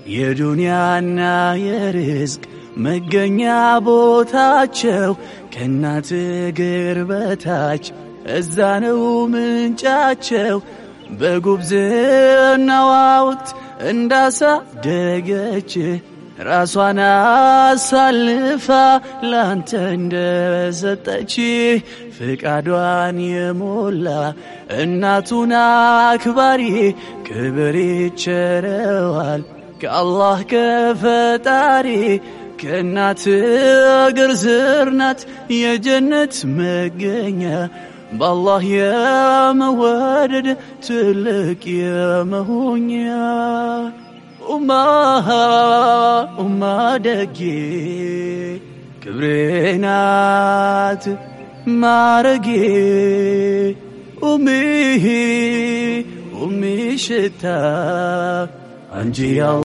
የዱንያና የርዝቅ መገኛ ቦታቸው ከእናት እግር በታች እዛ ነው ምንጫቸው። በጉብዝናዋ ወቅት እንዳሳደገች ራሷን አሳልፋ ላንተ እንደሰጠች ፍቃዷን የሞላ እናቱን አክባሪ ክብር ይቸረዋል ከአላህ ከፈጣሪ ከእናት እግር ስር ናት የጀነት መገኛ በአላህ የመወደድ ትልቅ የመሆኛ ኡማ ኡማ ደጌ ክብሬ ናት ማረጌ ኡሚሂ ኡሚ ሽታ አንጂ